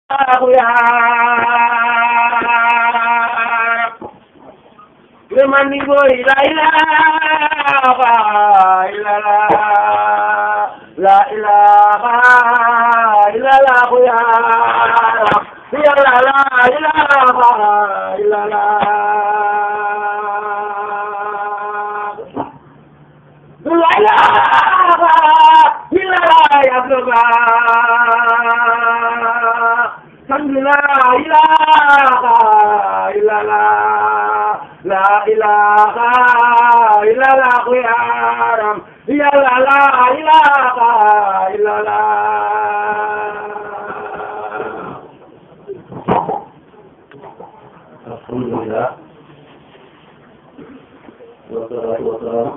يا رب لمن يقول لا إله إلا الله لا إله إلا الله يا رب يا لا لا إله إلا الله لا إله إلا الله يا رب لا إله إلا الله لا إله إلا الله يا رب يا لا لا إله إلا الله الحمد لله والصلاة والسلام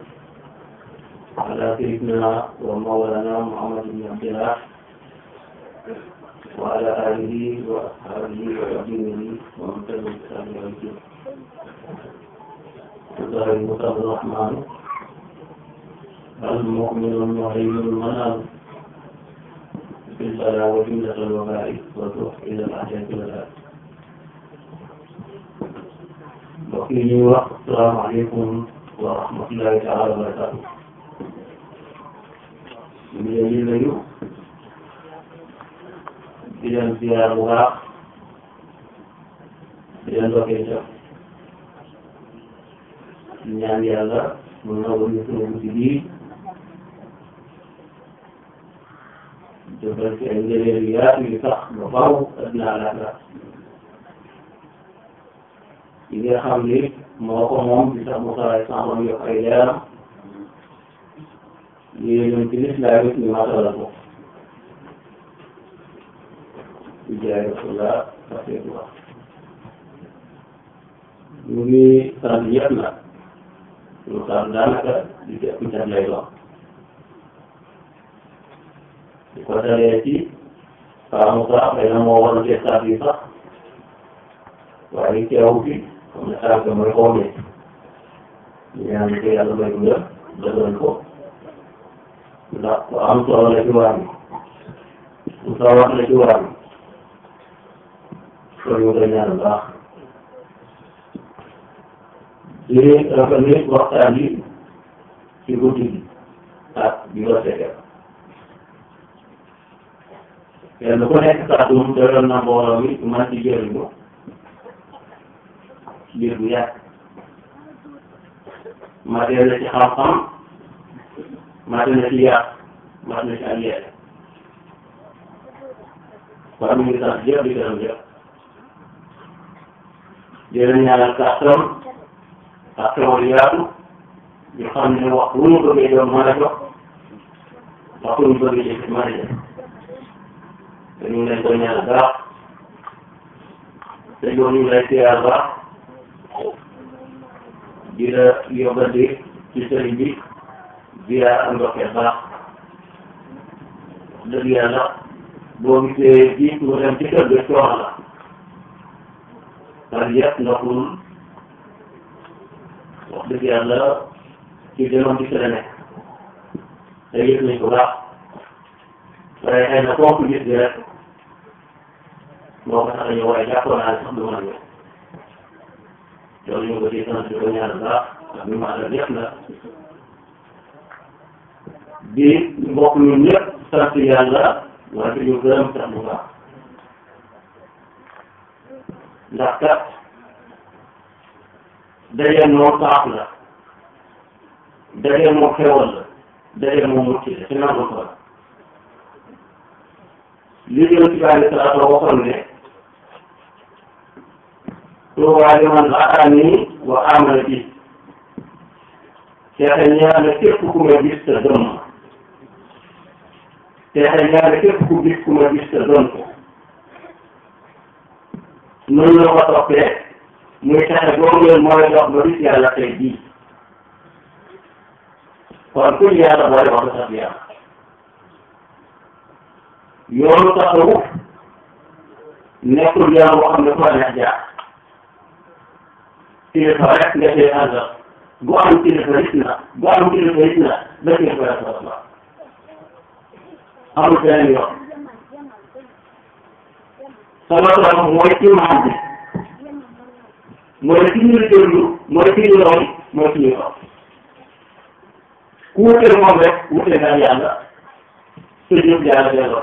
على سيدنا ومولانا محمد بن عبد الله وعلى آله وأصحابه وأبيه ومن تبع الإسلام والدين الله المصطفى الرحمن المؤمن المهيمن المنام بالبلاء وجملة الوباء والروح إلى الأحياء والآخرة mbokk yi ñuy wax salaamaaleykum wa rahmatullahi taala wa barakaatu ñu ngi leen di nuyu di leen ziar bu baax di leen dokkee ca di ñaan yàlla mu nangu ñu sunu guddi bii defal ci ay ngëneel yu yaatu yu sax ba faaw addina àllaaxira yi nga xam ni moo ko moom di sax mu saray sàmm yokk ay leeram yéen ñoom ci lislaam it ñu matalal ko di jaay rasulullah rasulullah ñu ngi sant ñëpp nag ñu sant daanaka di ci ëpp cat lay doon di ko dalee ci Paa Moussa xëy na moo waroon cee saat yi sax waaye teewu fi xam ne sànq mooy xaw ma ñaan ko yàlla may ko ngër dëgëral ko ndax ku am solo la ci waar bi ku sawar la ci waar bi kon ñu koy ñaan baax di rafetlu waxtaan yi ci guddi gi ak bi nga fekkee kenn ku nekk kàddu doyoon na mbooloo mi man ci jëriñu biir bu yàgg matee na ci xam-xam matee na ci yàq mat na ci ak yàq kon ñu ngi sant yëpp di gërëm yëpp di leen ñaanal kàttan ak xewal yaatu ñu xam ne wax bu ñu bëggee doon mën a jox wax bu ñu bëggee jëf mën a jëf te ñu ngi leen koy ñaanal baax te yow ñu ngi lay siyaar baax di la yóbbante ci sëriñ bi via am ndokkee baax dëgg yàlla boo gisee bii mu dem ci kër ga coono la parce que yëpp ndoxul wax dëgg yàlla ci demoon ci kër nekk te yëg nañ ko baax waaye xëy na kooku gis bi rek moo ko tax a ñëw waaye jàppoon naa ne sax du mën a ñëw loolu ñu ngi ko ciy sant di ko ñaanal baax ak ñu ma àndal yëpp nag di mbokk ñun ñëpp sant yàlla wante ñu gërëm sax bu baax ndax kat daje moom baax la daje moom xewal la daje moom mucc la ci nangu ko la li jëm ci bàyyi salaatu waxoon ne tuubaa liman ataani wa amana bi teexe ñaane képp ku ma gis te gëm ma teexe ñaane képp ku gis ku ma gis te gëm ko noonu la ko toppee muy texe boobu leen mooy dox ba gis yàlla tey jii kon kuñ yàlla boole wax sax yàlla yoonu tasawuf nekkul yoon boo xam ne ko neex jaar kilifa rek nga see àndal bu am kilifa it na bu am kilifa it na ba kilifa rek la la amul beneen yoon sallallahu alayhi wa sallam mooy imaam bi mooy ki ñu déglu mooy ki ñu roy mooy ki ñu roy ku wuteel moom rek wuteel nga yàlla te ñëpp yàlla delloo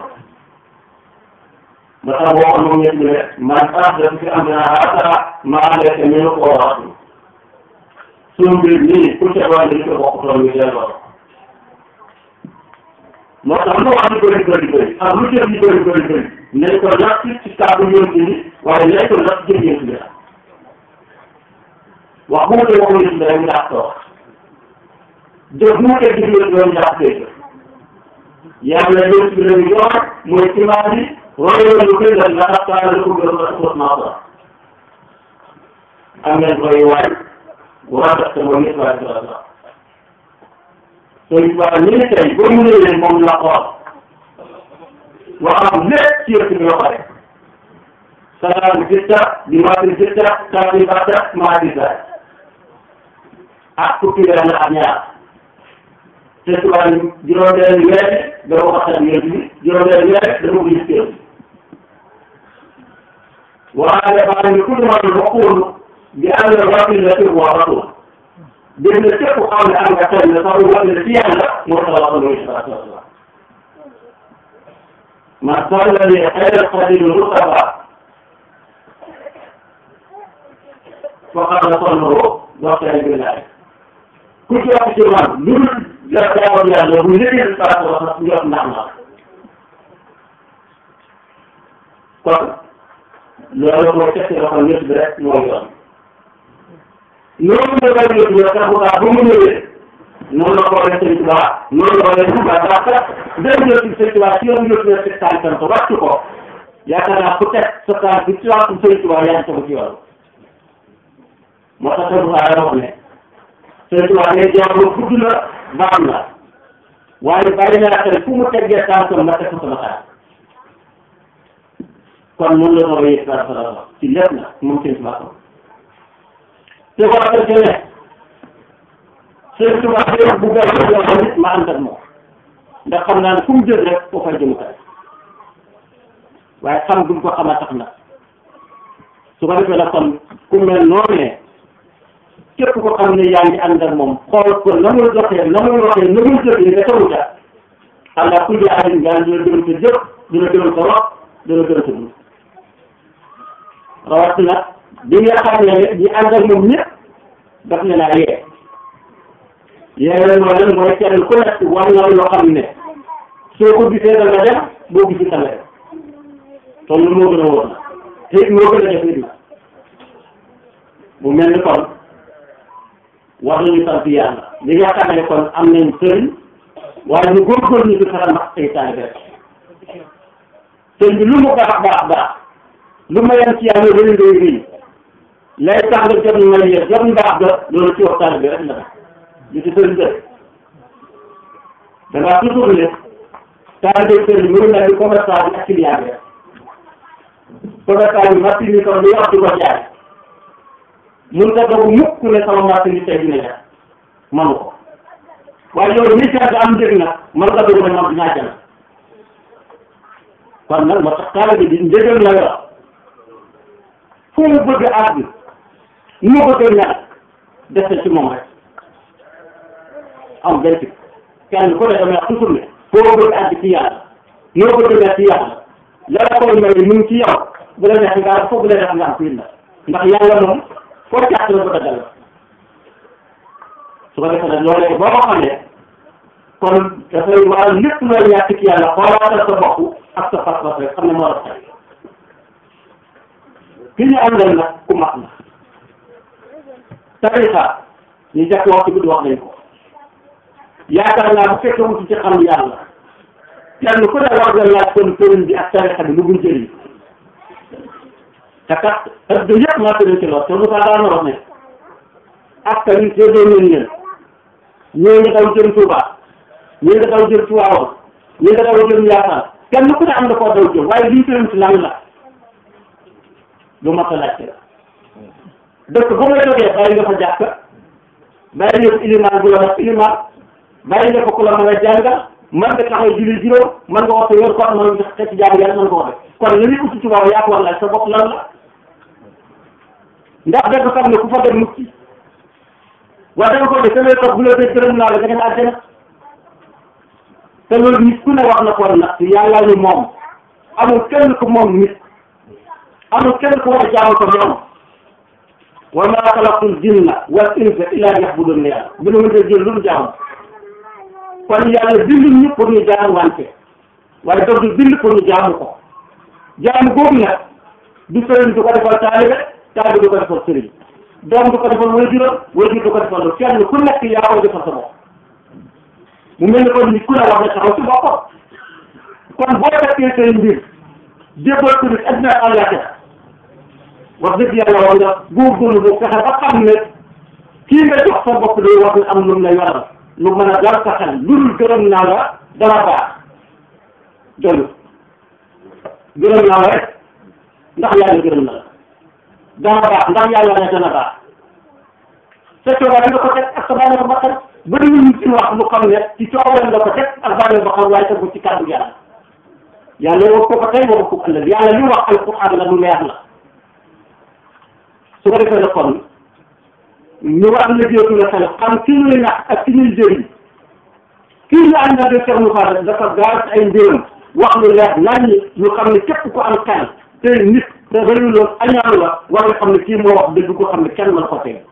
ba tax boo xam moom ñett ne man ahdatha fi amrinaa haazaa maa laysa minhu fa huwa radd suñu mbir nii ku ca doon li ko bokkutoon ñu delloo moo tax lu wax di bëri bëri bëri ak lu jëf di bëri bëri bëri nañ ko natt ci kàddu yoon bi waaye nañ ko natt jëf yoon bi wax bu wutee waxu yoon bi rek ndax ko wax jëf bu wutee jëf yoon bi rek ndax koy jëf yàlla yoon bi lañu yor mooy imaam bi royoon lu koy def nga tax kaala la ko gën a sos naa ko am ngeen koy waay bu rafet te mooy nit waay dara sooy waa ñu ne tey boo mënee leen moom la xool waxam lépp ci yëpp bi ba pare salaam sitta di maatin sitta taati bata maati saay ak fukki weer la ak ñaar te subaa ni juróom-benn weer da ko xasal yéen bi juróom-benn weer da ko gis kër waaye baa ngi kulli ma waxul bi am na rasul la fi wa rasul dégg nga képp xam ne am nga xel ne sax wax ne ci yàlla moo tax wax loolu si baax a ma salla li xayr xadim mustafa faqad sallahu wa xayr billahi ku ci wax ci man lu dul la jaawam yàlla bu liggéey baax a wax njot ndax na kon loolu mooy tekki loxo ñëpp bi rek mooy yoon noonu la koy yëg yow sax bu baax ba mu ñëwee noonu la ko waxee sëñ Tuubaa noonu la ko waxee Tuubaa ndax kat benn yoon ci sëñ Tuubaa si yoon yëpp ne tànkam ko wàcc ko yaakaar naa ku teg sa tànk bi ci wàllu sëñ Tuubaa yaa ngi tegu ci yoon moo tax sëñ Tuubaa wax ne sëñ Tuubaa ne jàmm gudd na baax na waaye bàyyi naa xel fu mu teggee tànkam ma teg ko sama tànk kon noonu la ko waxee dara dara ci lépp na moom sëñ Tuubaa ko te ko waxee ne sëñ Tuubaa bi bu gën a jox nit ma ànd ak moom ndax xam naa ne fu mu jël rek foo fay jëm kay waaye xam duñ ko xam a tax na su ko defee nag kon ku mel noonu ne képp ko xam ne yaa ngi ànd ak moom xool ko na muy doxee na muy waxee na muy jëfee nga tawu ca allah kulli alim nga dina gërëm sa jëf dina gërëm sa wax dina gërëm sa dund rawatina bi nga xam ne ñi ànd ak moom ñëpp daf ne naa yee yee mooy mooy kenn ku nekk war na loo xam ne soo ko gisee da nga dem boo gisee da nga dem kon lu moo gën a wóor na te it moo gën a jafe di mu mel ni kon war nañu sant yàlla li nga xam ne kon am nañ sëriñ waaye ñu góorgóorlu ñu ci xaram ak say taalibe sëriñ bi lu mu baax baax baax lu ma yem ci yàlla rëy rëy rëy lay tax nga jot na yéen jot mbaax ga loolu ci waxtaan bi rek la def li ci sëriñ def da ngaa toujours ne taalibe sëriñ mu ngi mel ni commerçant bi ak client bi rek commerçant bi machine yi kon lu wax di ko jaay mun nga doog mukk ne sama machine yi tey dina jar manu ko waaye yow mi jar am njëg nag man nga doog ne man dinaa jël kon nag moo tax taalibe bi njëgal la yor fu mu bëgg àgg nu mu bëgg ñàkk def ci moom rek am benn ci kenn ku ne damay wax toujours ne foo bëgg àgg ci yàlla noo bëgg ne ci yàlla la la koy may mu ngi ci yow bu la neex nga foofu la neex nga am fii la ndax yàlla moom foo càtt la bëgg a dal su ko defee nag loolee boo ko xamee kon dafay waral lépp looy ñàkk ci yàlla xoolaatal sa bopp ak sa pas-pas rek xam ne moo rafet ki ñu àndal nag ku mag la tarixa ñu jàpp wax ci guddi wax nañ ko yaakaar naa bu fekkee wuti ci xam yàlla kenn ku ne war nga laaj kon sëriñ bi ak tarixa bi lu muy jëriñ te kat ëpp yëpp maa tëddee ci lool te Moussa daan na wax ne ak tamit séddoo nañ leen ñii nga daw jëm Touba ñii nga daw jëm Tivaouane ñii nga daw jëm Ndiassane kenn ku ne am na koo daw jëm waaye lii tëram ci lan la lu mat a laajte la dëkk bu nga jógee bàyyi nga fa jàkk bàyyi nga fa ilimaan bu la wax ilimaan bàyyi nga fa ku la mën a jàngal mën nga taxaw julli juróom mën nga wax sa yor ko mën nga xeeti jaamu yàlla mën nga ko def kon li ñuy uti ci waaw yaa ko war laaj sa bopp lan la ndax dëgg xam ne ku fa dem mucc waaye danga ko def te lay toog bu la dee gërëm naa la nga dem àjjana te loolu nit ku ne wax na ko nag yàlla ñu moom amul kenn ku moom nit amul kenn ku war a jaamu ko moom wa maa xalaqtul jinna wal insa illa liya'budun yàlla bu ñu mënta jël lu mu jaamu kon yàlla bindu ñu pour ñu jaamu wante waaye daf du bind pour ñu jaamu ko jaamu boobu nag du sëriñ du ko defal taalibe taalibe du ko defal sëriñ doom du ko defal waajuram waajur du ko defal kenn ku nekk yaa koy defal sa bopp mu mel ni kon nit ku ne wax na taxaw ci boppam kon boo fekkee say mbir jébbal ko nit addina ak àllaaxira wax dëgg yàlla war nga góorgóorlu bu fexe ba xam ne kii nga jox sa bopp day war na am lu mu lay waral lu mën a dal sa xel lu dul gërëm naa la dana baax doyul gërëm naa la rek ndax yàlla gërëm na la dana baax ndax yàlla ne dana baax sa coobare nga ko teg ak sa bànneex ba xam bëri ñu ci wax lu xam ne ci coobare nga ko teg ak bànneex ba xam waaye tegu ci kàddu yàlla yàlla wax ko ko tey wax ko ëllëg yàlla li wax alquran la lu leer la su ko defee la kon ñu war am liggéeyatu la xel xam ki ñuy nax ak ki ñuy jëriñ kii ñu ànd na de Cheikh Moussa dafa gaar ay mbiram wax lu leer nañ ñu xam ne képp ku am xel te nit te rëyu la añaanu la war nga xam ne kii moo wax dëgg ko xam ne kenn mën ko tey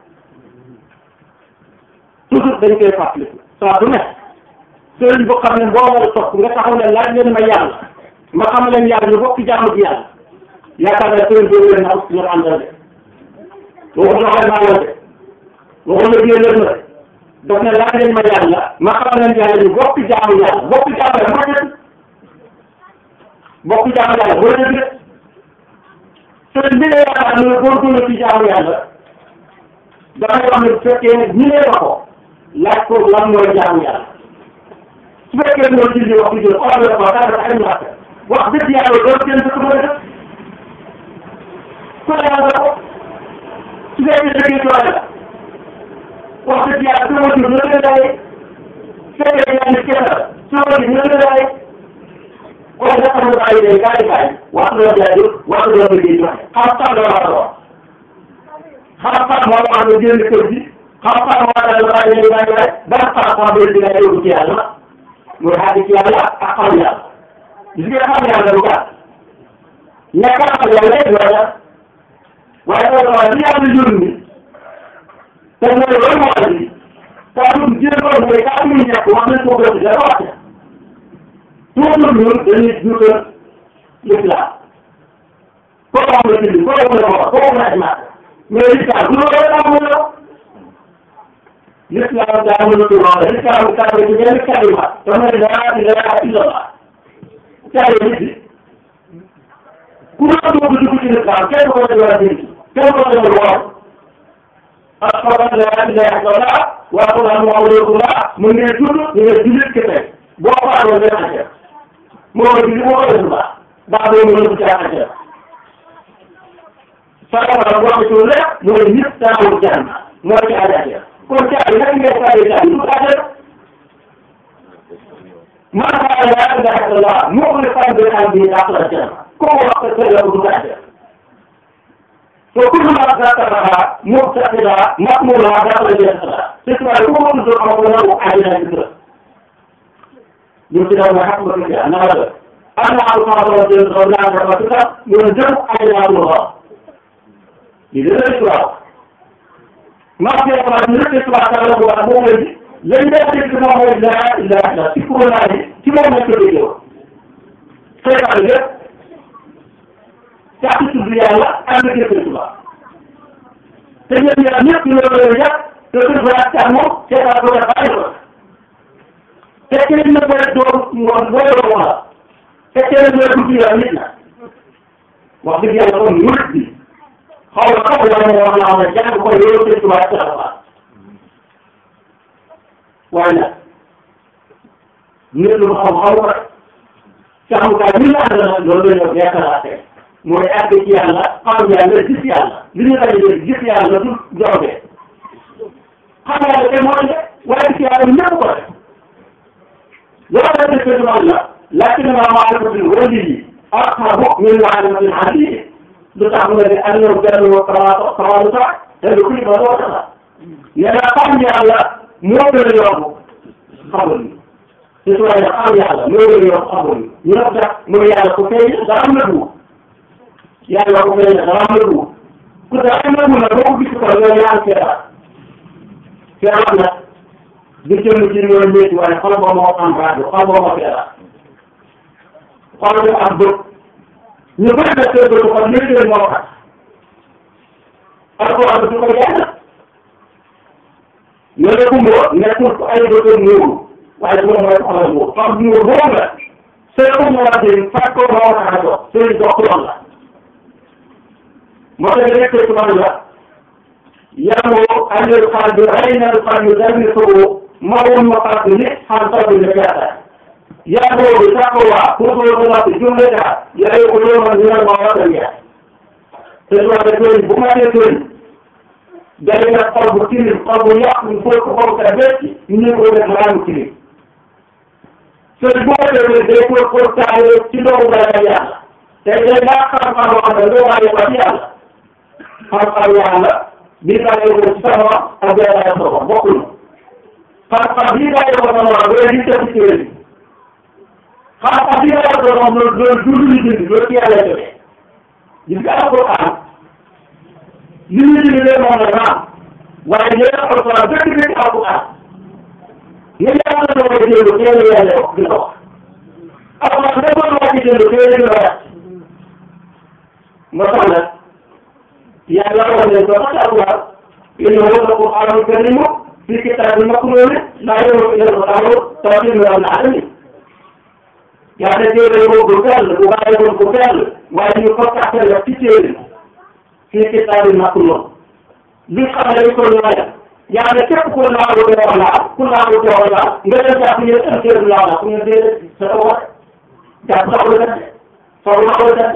toujours dañ koy fàttaliku saa bu ne sëriñ boo xam ne mboo war a topp nga taxaw ne laaj leen ma yàlla ma xam leen yàlla ñu bokk jaamu bi yàlla yaakaar naa sëriñ boobu leen na ñor àndal de waxu doxal naa la de waxu la biir leen ma de daf ne laaj leen ma yàlla ma xam leen yàlla ñu bokk jaamu yàlla bokk jaamu yàlla moo dëgg bokk jaamu yàlla moo dëgg de sëriñ bi nga yaakaar ne góorgóorlu ci jaamu yàlla dafay wax ne bu fekkee ne ñi nee ko laaj ko lan mooy jaamu yàlla su fekkee ne loolu julli wax dëgg yàlla xoolal la ko daanaka ay ñaata wax dëgg yàlla loolu kenn dëkk mën a def ku ne yàlla ko su fekkee dëgg doole la wax dëgg yàlla su ma jur la la daay su fekkee yaa ngi kenn la su ma jur la la daay kon nga xam ne bàyyi day gaay gaay waxtu la jaay waxtu la liggéey joxe xam-xam la war a wax xam-xam moo wax ne génn kër gi xam-xam moo tax la bàyyi day bàyyi gaay ban xam-xam bi dina yóbbu ci yàlla muy xaati ci yàlla ak xam yàlla gis nga xam yàlla lu gàtt ñàkk a xam yàlla lay doon waaye loolu waaye li yàlla yónni te mooy loolu moo andi kàddu jéegoon mooy kàddu yu ñàkk wax nañ ko gën dara wàcce toujours ñun dañuy juutal l'islam kooku am na julli kooku am na moom kooku am na ajmaat mais l'islam du loolu rek amul la l'islam daa mënatu loolu l'islam kàddu ci benn kalima te mooy laa ilaha illallah kàddu nit bi ku la dugg dugg ci l'islam kenn ko war a dégg kenn ko war a woor ashhadu an laa ilaaha illallah wa ashhadu anna muhammadan rasulullah mu ngi tudd ñu ngi jullit kese boo ko amoon benn affaire moo ko julli moo ko def baax baax boobu mu nekk ci affaire sara boo ko ci lépp mu ne nit daawul jàng moo ci affaire kon caabi nag ngay fayee caabi du affaire man qaala laa ilaaha illallah muxlisan bi qalbihi daxala janna kooku wax ko la du affaire وكل ما ذكرها مبتدئة مأمورة داخل الجنة تسمع كل ذكر له عليها ذكر يمكن أن يحكم في أن هذا أنا ألقى رجل غنى ربك ينزل عليها الله إذا الإسلام ما في أمر من الإسلام تعالى هو أمور لن يأتي كما هو لا إله إلا تكون الله كما هو يكتب كيف عليك càpp tudd yàlla ànd ak yëkkati tubaab te ñoom ñaar ñëpp ñu loolu la yàq te suñu baraat càmm moom seetaan ko def bàyyi ko te keneen na ko rek doo moom boo yoroo moom la te keneen na dugg yàlla nit na wax dëgg yàlla kon murit bi xaw ma xaw ma ne wax naa ne jàng ko yow te tubaab ci la waaye nag nit lu xaw xaw ko rek càmmkaay bi la àndal loolu la ñu yaakaar mooy àgg ci yàlla xam yàlla gis yàlla li ñu daje léegi gis yàlla du joobee xam yàlla te moo de waaye gis yàlla ñëpp ko def loolu la def ci man la lakin ma maarifatul wali aqrabu min maarifatil ali lu tax mu ne ni an ñëw benn wa kamaatu kamaatu sax te du kuy ba doo tax nee na xam yàlla moo gën a yomb xamul ni te su waaye xam yàlla moo gën a yomb xamul ni ñu ne tax mu ne yàlla ku feeñ dara am na dugub yàlla ku feeñ dara am na dugub ku dara am na dugub nag boo ko gis ko yow yaa ngi feebar feebar nag du jëm ci ñoom métti waaye xol boo moo am rajo xol boo moo feebar xol bu am bët ñu bëri na seen bëri xol léegi leen moo tax alquran du ko jàng ñu ne kumbo nekkul ko ay bëtam muuru waaye moom mooy xoolal muur xam muur boobu la seen ko moo di fàtt ko moo tax a dox seen dox lool la moo tax nekk ci man la yamoo andil xaal bi rey na xaal bi dal ni soo ma woon ma fàtt ni xam taw bi la jaata yaa boobu taqwa pour que ko noppi jumle ta yaay ko yooma ñu ne ma war a ñeex te su waxee tooñ bu ma nee tooñ day na xol bu tilim xol bu yàq ñu fóot ko xol ka bécc ñu ko def maanaam tilim sëñ boo defee day ko ko taale ci ndoxu ragal yàlla te day naa xam-xam boo xam ne doo bàyyi ko ci yàlla xam-xam yàlla bi bàyyi ko ci sama ak bi bàyyi ko bokkul xam-xam bi bàyyi ko sama loolu di tëb ci wér xam-xam bi bàyyi ko moom loolu loolu du lu ñu bind loolu ci yàlla jógee gis nga alquran li ñu bind leen moom la naam waaye ñu ne alquran dëgg dëgg alquran nga yàlla na ko jënd teel a yàlla wax dina wax alquran da ko wax jënd teel a dina wax moo tax nag yàlla wax ne ko tax alquran innahu alquranul karim fi kitabin maknun laa yamliku al-absar tanzilun min al-alamin yàlla téere boobu bu sell bu bàyyi woon bu sell waaye ñu ko taxal la ci téere fii kitaabin maknuun li xam ne ko ñooyal yàlla képp ku naagu doo laal ku naagu doo laal nga dem jàpp ñu ne téere laa la ku ñu déedéet sa ko wax jàpp soxla def de soxla ko def de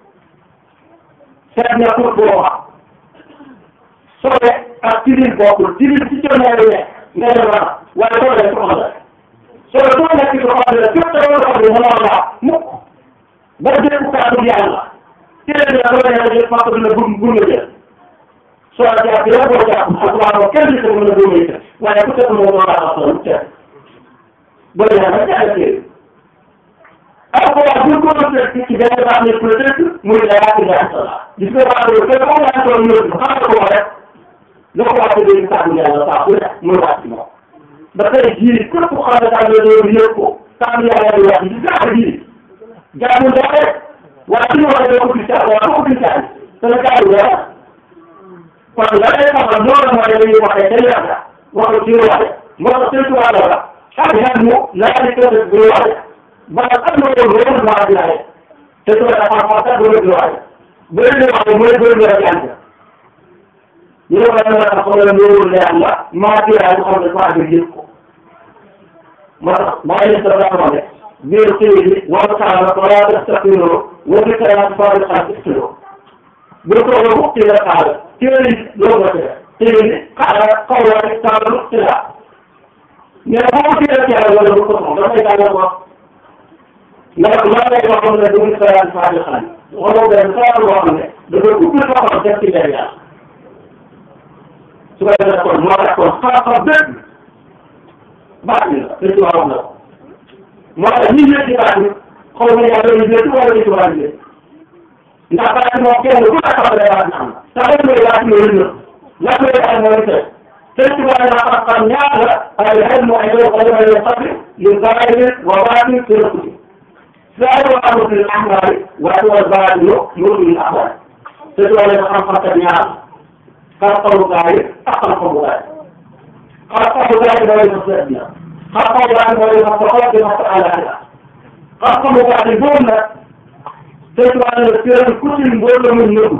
seet na pour boo wax sobe ak tilim bokkul tilim ci coono yi nga dem ra waaye sobe soxla la soo doo nekk ci xol la fépp da nga xam ne mënoo laa mukk ba dégg kàddu yàlla téere bi dafa nekk jël fàq dina bum bum la jël soo jàpp yow boo jàpp alquran moom kenn du ko mën a bum yi waaye ku teg moo doon laa xam lu teg boo yaa nga jàng téere alquran bu ko doon teg ci benn baax ne peut être muy la yaa ci jàng sala gis nga baax ne kenn moo yaa toog ñëw xam nga ko rek la ko wàcce dégg kàddu yàlla saa ku ne muy wàcc moom ba tey jii képp ku xam ne daal la doon yëg ko tam yàlla di wax di gaaw ji jaamul daa rek waaye su ñu waxee doo ko gis waaye doo ko gis daal te la gaaw dara kon la lay xamal loolu mooy dañuy waxee dañuy wax la waxu ci waxe moo tax seen tubaab la la xam nga mu laa di ko def bu waxe ba am na loolu loolu moo di laaj te su la xam xam sax du la waxe bu leen di waxe mooy bëri la jàng ñu ne ko dama la xam ne loolu leer la maa ci yaay xam ne waa bi yëg ko moo tax maa ngi leen di wax ne biir téere bi wala saa la wala tastaxiroo wala saa faari xaar istiloo bu ko waxee bu téere xaar téere yi loolu la téere téere bi xaar xaw la rek saa la ci la mais boo ko téere ci yàlla wala bu ko soxla dafay daal ko ndax maa lay wax ne du ñu saa faari xaar wala benn saa loo xam ne dafa ubbi loo xam def ci leer yàlla su ko defee kon moo tax kon xam-xam dëgg baax na te ci wax na ko moo tax ñi ñëw ci baax ni xaw ma yàlla ñu jënd wala ñu tubaab yi ndax baax moom kenn ku la xam ne baax na am te xam nga baax na wëñ na lan lay baax mooy te te tubaab yi naa xam ñaar la ay xel mu ay doon xale may xam yu zaahir wa baatin ci rëkk ci zaahir wa amatul ahmaari waaye wa baatinu nurul ahmaar te tubaab yi xam-xam kat ñaar xam-xamu gaa yi ak xam-xamu gaa yi xam-xamu gaa yi mooy sa seet na xam-xamu gaa yi mooy sa soxla di sa àllaaxira xam-xamu gaa yi boobu nag te tubaab yi seen kutil mbóot la muy nëbbu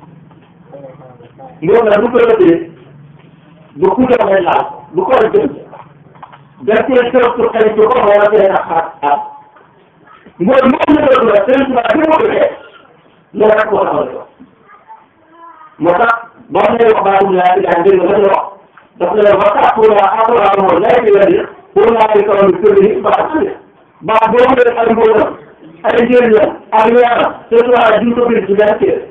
mbóot la bu ko lëbbee du kutal ngay laal du ko jëm dañ koy sërëtu xëy ci ko wala tey na xaar xaar mbóot moom la nëbbu la seen tubaab bi mu defee loolu rek moo tax la moo tax boo nee wax baatu laa ilaaha illa Allah wax daf ne wa taqulu alquran lay di wadi pour naa di kaw ni kër yi baax na baax boo xam ne ay mbóotam ay njëriñam ak leeram te tubaab duñ ko bind ci benn téere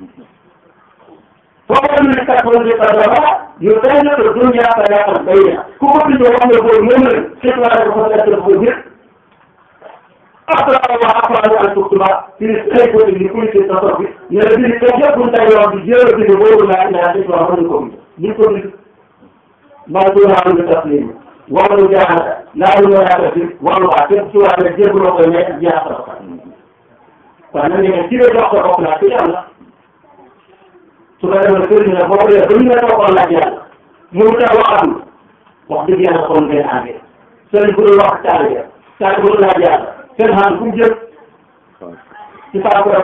foo ko ne kat ko ne kat dama yu day na ko dunya fa yaqam bayna ku ko bind wax nga booy moom la te tubaab dafa nekk dafa ko bind après waa après waa tuktuba ci ay ko ni ku ci tasawuf bi ne la bind ko yëpp bu tay yoon bi jël bind boobu la ila te tubaab mën ko bind duñ ko bind maa ngi doon am taslim wàllu jaarata laa lu yaakaar fi wàllu waa képp ci wàllu jébaloo koy nekk jaarata ko kon nag ne ci la jox ko bopp laa ci yàlla su ko defee kër gi nag boo ko defee ba ñu la toogoon laaj yàlla mu tax waxam wax dëgg yàlla kon ngeen àndee sëriñ bu dul wax taal bi taal bu dul laaj yàlla seen xam fu mu jëm ci saako rek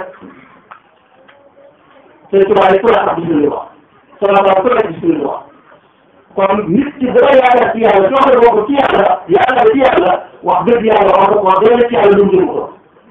te tubaab yi ku la xam gis wax soxla ba ku la gis wax kon nit ki dara yaakaar ci yàlla soo ko bokk ci yàlla yaakaar ci yàlla wax dëgg yàlla wax dëgg wax dëgg ci yàlla lu mu jëm ko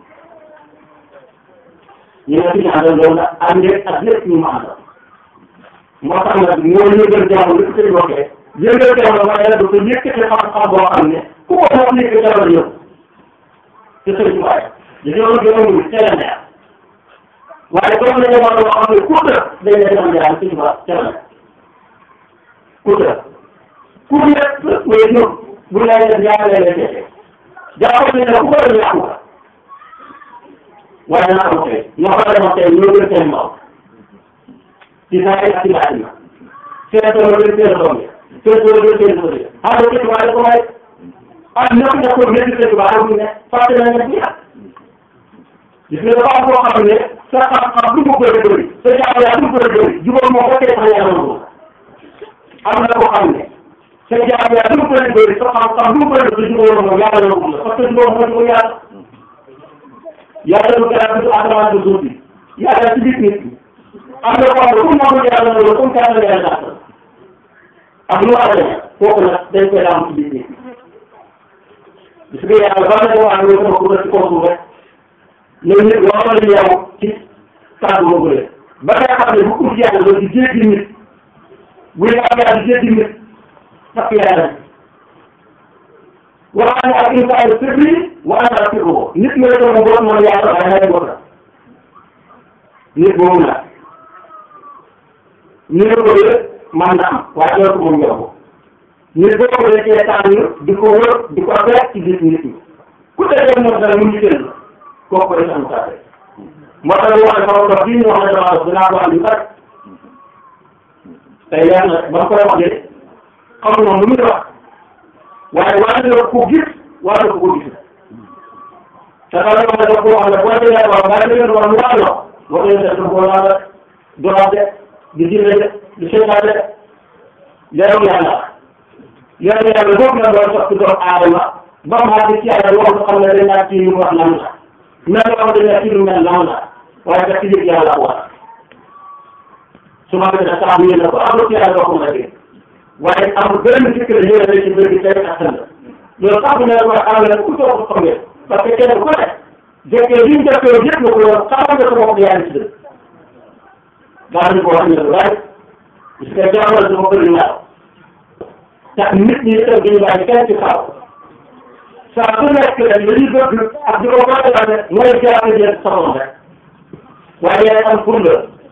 ñu ne fi ñu àndal loolu nag àndee ak lépp ñu mu àndal moo tax nag ñoo yëgal jamono li ko sëñ waxee yëgal jamono waaye nag dafa yëkkati xam-xam boo xam ne ku ko wax yëkkati jamono yëpp te sëñ waaye dañoo gënoon teel neex waaye comme ne jamono boo xam ne ku dëkk dañ lay dem jaar sëñ ba teel neex ku dëkk ku nekk mooy ñëw bu lay def jaarale leen dese jàppal ne ku ko def yàqu la waaye naa ko tey ñoo ko demoon tey ñoo gën seen mbaw ci saa yi ak ci laaj ma seen tool gën seen doom yi seen tool gën seen doom yi xam nga ci waaye ko waaye ah ñoo ko nekkoon métti seen tubaab xam ne fàtte na nga ci yàq gis nga dafa am koo xam ne sa xam-xam lu mu bëri bëri sa jaamu yaa lu mu bëri bëri jubóo moo ko tee sax yàlla moom am na koo xam ne sa jaamu yaa lu mu bëri bëri sa xam-xam lu mu bëri bëri jubóo moom yàlla moom la parce que jubóo moo jubóo yàlla yàlla lu gën a tudd asamaan du suuf bi yàlla ci biir nit ñi am na koo xam ne comme moom yàlla loolu comme ça la yàlla gàttal ak lu war a demee kooku nag dañ koy am ci biir nit ñi gis nga yàlla ba nga wax ne sama kuréel ci kaw suuf rek ñoom nit waxoon nañu yow ci kàddu boobu rek ba nga xam ne bu ut yàlla loolu di jéggi nit buy am yàlla di jéggi nit sax yàlla waxaan ne ak insaanu sirri wa ana rafiquhu nit nga la doon borom mooy yàlla waaye naa leen la nit boobu la nit boobu man na am waaye doo ko moom yomb nit boobu la cee tànn di ko wër di ko fekk ci biir nit ñi ku defee moom dara mu ngi jël kooku rek am saa rek moo tax wax ne sama bii ñu wax ne dama dinaa ko andi bari tey leer na ba koy wax de xam moom lu muy wax waaye war na ko gis war na ko ko gis te xam nga dafa ko wax ne boo déggee waaw bàyyi leen wax lu waay wax boo ko yëngee dafa ko laal doraate di jinne de di seytaane de leeru yàlla leeru yàlla boobu la doon sotti doomu aadama ba mu àgg ci yàlla wax xam ne dañ naan ci ñu wax lan la mel loo xam ne ci lu mel lan la waaye daf ci yëg yàlla ko war su ma gën a saa bu yéene ko amul ci yàlla doo ko mën a dégg waaye amul benn sikk la ñëwee rek ci mbir bi tey ak sënd loolu sax bu ne la am na ku toog ko xam ngeen parce que kenn ku ne jekkee li ñu def yow yëpp na ko yow xamal nga sa bopp yaa ngi ci dëgg daa ñu ko wax ñu lu bari parce que jaamal dafa bëri naaw tax nit ñi itam duñu bàyyi kenn ci xaaw saa su nekk rek li ñu bëgg ak di ko waxtaane mooy jaamu jël soxla rek waaye yaay am pour la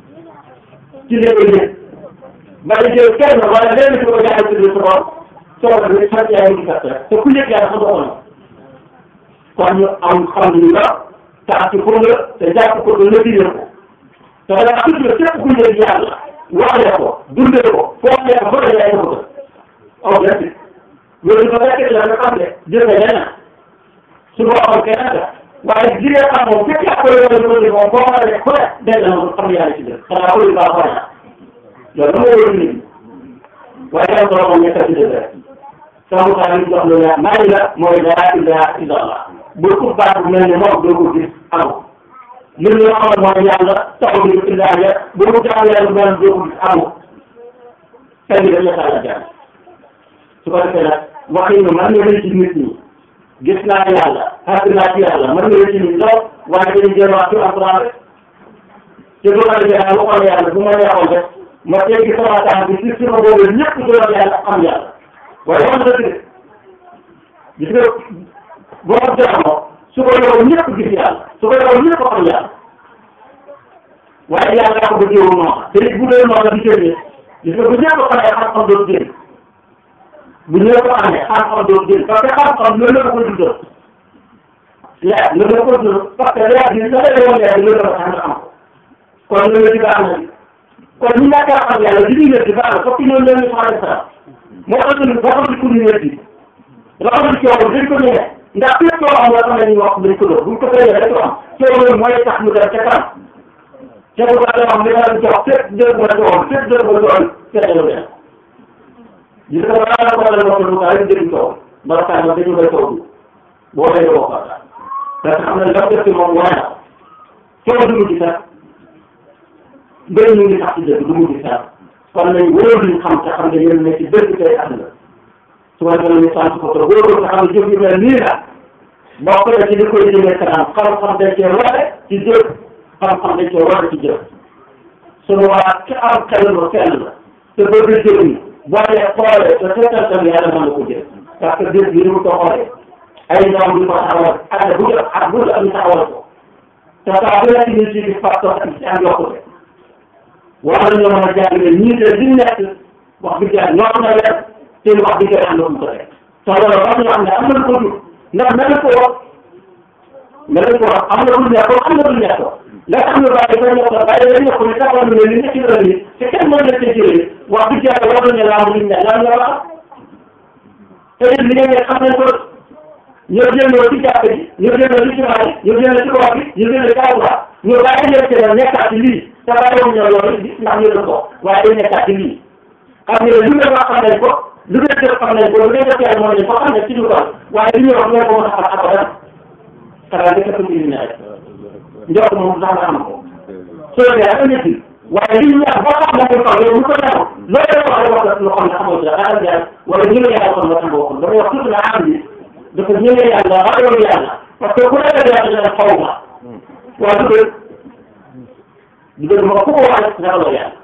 ci léegi nit bàyyi jël kenn wala lenn ci ko jaay ci biir sa bopp soxla bi sant yaa ngi gàtt rek te ku yëg yàlla sa doxoon kon ñu am xam ni la tax ci pour la te jàpp ko te lëkkale ko te da ngaa tudd képp ku yëg yàlla waxee ko dundee ko foofee ko bëri yaay ko aw gerte loolu ba fekkee la nga xam ne jël nga leneen su boobaa keneen la waaye jigéen xam moom fekk yaa koy wala loolu moom boo xoolee ku ne dégg na moom xam yàlla ci biir xanaa ko lu baax xool loolu dama wóorul nit ñi waaye dama ko moom nekk ci dëgg rek sama xaar yi jox lu ne maa ngi la mooy laa ilaha illa allah bu ko baax bu mel ni moom doo ko gis amul li ñu amal mooy yàlla taxaw ñu illa ya bu mu jaamu yàlla bu mel doo ko gis amul tey dañu la xaaral jàng su ko defee nag waxi ñu mën nga ci nit ñi gis naa yàlla xaar naa ci yàlla mën nga ci nit lool waaye dañuy jël wax ci alquran rek te bu ma defee daal waxoon yàlla bu ma neexoon rek ma teggi sama temps bi ci suma boobu ñëpp doon yàlla am yàlla waaye wax dëgg de gis nga boo ko jaamoo su ko yow ñëpp gis yàlla su ko yow ñëpp xam yàlla waaye yàlla ko bëggee wu noonu te it bu dee noonu la di génnee gis nga bu ñëpp xamee xam-xam doon génn bu ñëpp xamee xam-xam doon génn parce que xam-xam loolu la ko dundal leer loolu la ko dundal parce que leer bi sa lay woon leer loolu la ko xam xam kon loolu di baax na kon ñi ñàkk a xam yàlla di ñu di baax na fokk ñoom ñoo ñu soxla sa moo tax ñu boo xam ne ku ñu wér raxas coow dañ ko ñëwee ndax fépp coow am loo xam ne ñu wax dañ ko doon buñ ko fayee rek am coow loolu mooy tax mu dem ca kanam ca bu baax am li nga leen jox fépp dégg nga doon fépp dégg nga doon fekk lu dem gis nga balaa la ko la wax lu kaay dégg coow bala kaay ma dañu koy coow bi boo lay wax la parce que xam ne ndax def ci moom wane na coow du mujj sax mbéy ñu ngi sax ci dëgg du mujj sax kon nañ wóor ñu xam te xam ne yéen ne ci dëgg tey àdduna su ma demee ñu sant ko trop wóor nga xam ne jëf yu mel nii la bokk na ci li koy jëmee kanam xam-xam dañ cee ware ci jëf xam-xam dañ cee ware ci jëf sunu waa ki am xel lu sell la te bëgg jëriñ boo dee xoolee te seetal tam yàlla mën na ko jël parce que jëf bi ni mu ko xoolee ay ñoom di ko taxawal ak bu jot ak bu jot ñu taxawal ko te saa bu nekk ñu ci gis facteur ak ci am yokkute war nañoo mën a jàngale ñii te li nekk wax dëgg yàlla ñoo na leen te wax dëgg yàlla am na ko rek te loolu wax ñu xam ne am na lu ko jur ndax mel ko wax mel ko wax am na lu nekk am na lu nekk la xam ne bàyyi ko nekk bàyyi la nekk ne taxawal ne li nekk la ni te kenn mën na ci jëlee wax dëgg yàlla war nañu laa mu ne lan la wax te it li ngeen xam nañ ko ñoo jëndoo ci jàpp ji ñoo jëndoo ci jumaa ji ñoo jëndoo ci koor bi ñoo jëndoo ci awra ñoo bàyyi leen ci la nekkaat ci lii te bàyyiwuñ ñoo loolu ndax ñu doon ko waaye day nekkaat ci lii xam nga lu ngeen wax xam nañ ko lu ngeen def xam nañ ko lu ngeen def yàlla moo nañ ko xam ne ci lu ko waaye li ñuy wax ngeen ko mën a xam abadan xanaa dëkk ko indi ne rek njort moom sax nga xam ko soo dee ak nit waaye li ñu wax boo xam ne ko yow mu ko ñaaw loolu wax rek wax lu xam ne xamoo ci dara xaaral jaay wala ñu ngi yàlla kon la xam waxul damay wax tuuti na am bi dafa ñëwee yàlla ragal yàlla parce que ku ragal yàlla dina xaw ma waaw du dëgg du dëgg ma ku ko wax rek ragaloo yàlla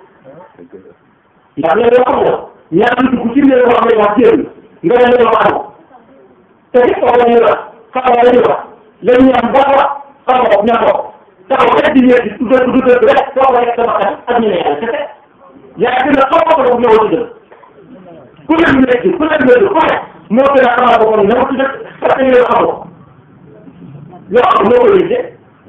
ndax léegi yoo xam ne ñaar nit ku ci ne wax nañ wax jéem nga ne leen wax amoo te it wax la ñuy wax xam la ñuy wax lañ ñu am baax wax xam nga ña ko taxaw rek di ñëw di du dëgg du dëgg rek soo ko rek sama xel ak ñu ne yàlla kese yaa gën a xaw ko ko ñëw ci dëgg ku leen nekk ku leen nekk ku ne moo gën a xamal ko kon ñëw ci dëgg parce que yow xamoo yoo xam moo ko yëgee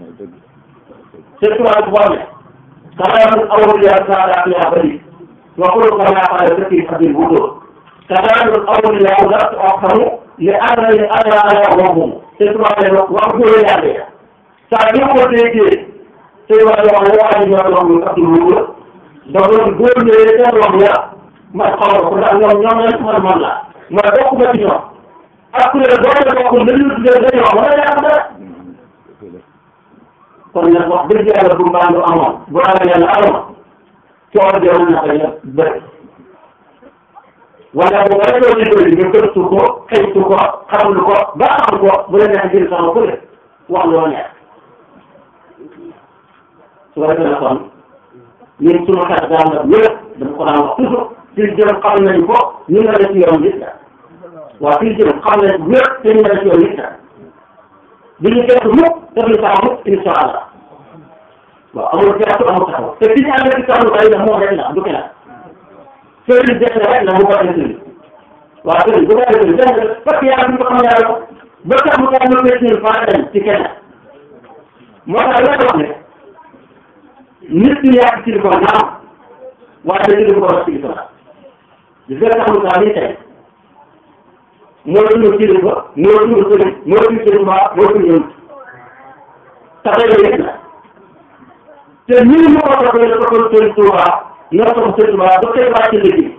c'est toi bu baax ne xanaa awul yaa saa yaa bari وقل كما قال ذكي أبي الوضوء كلام الأولياء لا تؤخر لأنني أنا أنا وهم تسمع وأقول يا بيه سأجيب وتيجي سيما يوم واحد يوم أبي الوضوء دون قول لي يوم يا ما قال كل يوم يوم يسمع الملا ما دوك بتيجي أقول الدولة تقول لي تجي يوم ولا يا kon nag wax dëgg yàlla bu mbaa lu amoon bu ragal yàlla amoon coono bi mën na ko yëpp bëri wala bu nga doon bëri nga gëstu ko xëytu ko xamlu ko ba xam ko bu la neex jël sama ku ne wax loo neex su ko defee kon ñun sunu xel daan na wér dama ko daan wax toujours fii jëm xam nañ ko ñu nga def yoon nit la waaw fii jëm xam nañ wér te ñu nga def yoon nit la bi ñu gëstu mukk def ñu saa mukk insha allah waaw amul gerte amul taxaw te fi ñu ànd ak taxaw ay na moom rek la du keneen sëriñ def na rek la bu ko defee waaw sëriñ bu ko defee def parce que yàlla duñ ko xam yàlla ko ba tax mu tax mu fekk ñun faa dem ci keneen moo tax la wax ne nit ñi yàgg ci li ko naam waaye dañu di ko wax ci li ko naam di fekk tax mu tax nii tey moo suñu kilifa moo suñu sëriñ moo suñu sëriñ ba moo suñu yëngu tax yëpp la te ñun ñu ko toppee dafa ko sëriñ Tuuba ñoo topp sëriñ Tuuba ba tey wàcc liggéey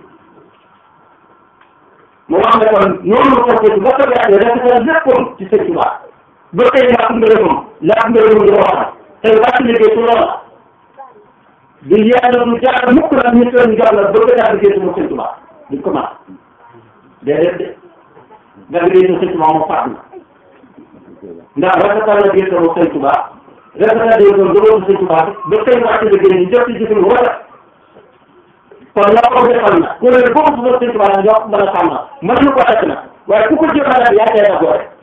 mu wax ne kon noonu la ko ba ko yàggee dafa léppam ci sëriñ Tuuba ba tey laa ko ngërëmam laa ko ngërëmam di wax tey wàcc liggéey ci loolu la di yàlla du jaar mukk nag ñu sëriñ jox la bëgg naa liggéey sama sëriñ Tuuba duñ ko mën déedéet de nga liggéey sa sëriñ Tuuba moom faat na ndax rafetal la liggéey sama sëriñ Tuuba rafetal day doon dëgëru sëñ Tuubaa ba tey wàcc liggéey ñu jot ci jëfin wala kon la ko defal na ku ne boobu su ma sëñ Tuubaa jox mën a sàmm mën na ko takk nag waaye ku ko jëfandikoo yaa cay dagoo rek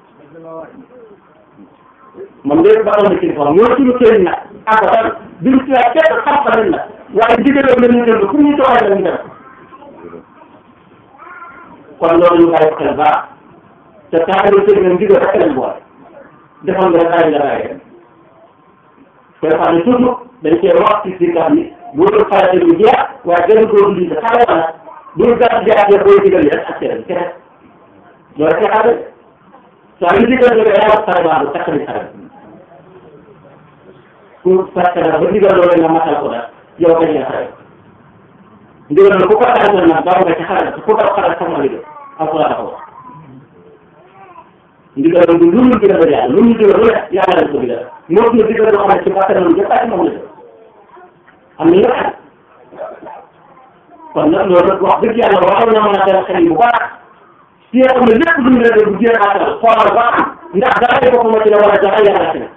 moom léegi ba xam ne kilifa la mooy suñu sëriñ nag abadan duñ ci laaj kenn xam-xam nag waaye ndigalam la ñuy déglu fu ñu doxee la ñu def kon loolu ñu bàyyi xel baax te taxawu sëriñ la ndigal rek lañ boole defal nga rek ay la ay koy xam ne toujours dañ cee wax ci si kam yi bu dul farata bi jeex waaye gën a góor lii de xale la nag bu ñu gàtt jaatee booy digal yi rek ak seen kese loolu rek xale saa yu digal nga yaa wax xare baax takk ni xare ku fekk nag ba digal loolu nga matal ko nag yow kañ nga xare ndigal na ku ko xaratal nag daw nga ci xare ku ko xaral sax ma digal alquran ko wax ndigal du lu ñu digal yàlla lu ñu digal lu ne yàlla lañ ko digal moo ñu digal loo xam ne ci bakkanam jëppaati moom la am na nga xam kon nag loolu nag wax dëgg yàlla waxoon na mën a dal xel yi bu baax si nga xam ne lépp lu ñu la def bu jéem a atal xoolal ba xam ndax dara boppam ci la wala dara yàlla ci la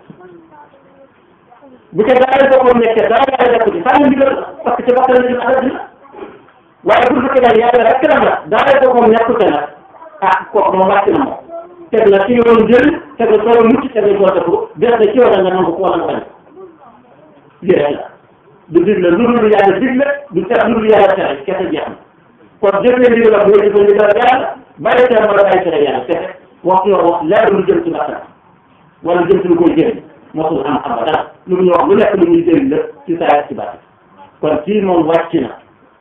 bu ca dara boppam nekkee dara yàlla def ko ci sànni ndigal parce que ci bakkan la ñu alal dina waaye bu fekkee daal yàlla rek la nag dara boppam nekkul te nag ah kooku moom wàcc na moom teg la ci yoonu jël teg la solo mucc teg la soo defu des na ci yoon nga nangu ko wala nga bañ lii rek la du digle lu dul yàlla digle du tere lu dul yàlla tere kese jeex na kon jëfee ndigal la booy jëfee ndigal yàlla bàyyi tere wala bàyyi tere yàlla kese waxtu yoo wax leer lu jëm ci bakkan wala jëm ci lu koy jëriñ mosul am xam dara lu ñu wax lu nekk lu ñuy jëriñ la ci saa ci bàtt kon kii moom wàcc na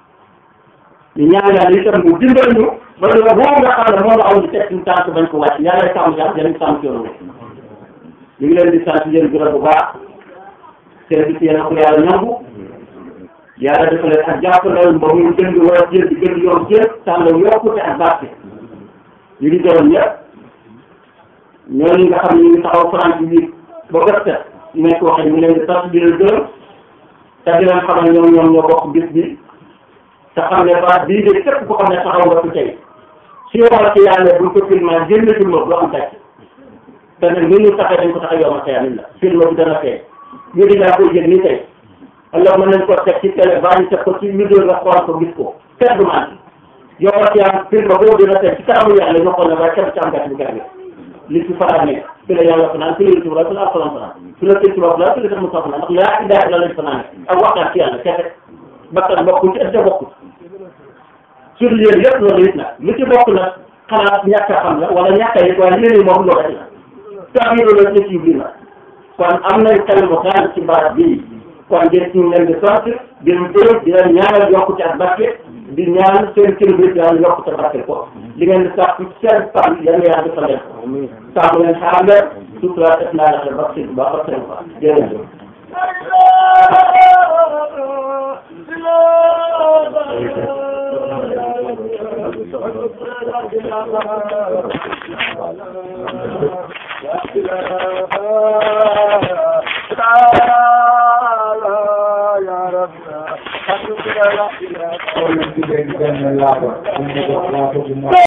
ñu ñaan yàlla itam mu dimbal ñu ba lu boobu nga xam ne moom la aw di teg suñu tànk bañ ko wàcc yàlla sàmm sax jëriñ sàmm ci yoonu ñu ngi leen di sant yéen gërëm bu baax service yéen a ko yàlla nangu yàlla dafa leen ak jàppandal ba muy gën di war a jël di gën di yokk jël tànn yokkute ak barke ñu ngi gërëm ñëpp ñooñu nga xam ne ñu ngi taxaw France bi ba gëstu ñu nekk waxee ñu ngi leen di sant di leen gërëm te di leen xamal ñoom ñoom ñoo bokk bis bi te xam ne ba bii de képp ku xam ne taxaw nga fi tey si yow ci yàlla buñ ko filmé génn film du am tàcc te nag ni ñu taxee dañ ko tax a yow ma xëy na film bi dana fee ñu di laa koy jël nii tey alors mën nañ ko teg ci télé baa ñu teg ko ci vidéo nga xool ko gis ko kenn du man yow ma ci am film boobu dina teg ci kanamu yàlla ñu xool ne waaye kenn ci am gàtt bu gàtt li ci faral nekk fi la yàlla fanaan fi la yëngu fi la alxuraan fanaan fi la tëj tubaab la fi la sax mu sax fanaan ndax laa idaay la lañ fanaan ak waxtaan ci yàlla kese bakkan bokkul ci ëpp bokkul sur yéen yëpp loolu it nag lu ci bokk nag xanaa ñàkk a xam la wala ñàkk a yëg waaye yéen moom loolu rek la tax yi loolu ci ci na kon am nañ xel mu xaar ci baat bii kon ngeen ñu leen di sant di leen gërëm di leen ñaanal yokkute ak barke di ñaan seen kilifa yàlla yokkute barke ko li ngeen di sax ci seen fan yal na yàlla defal leen sàmm leen xaar leen sutura def naa la xel ba seen ba ba seen fa jërëjëf Thank you.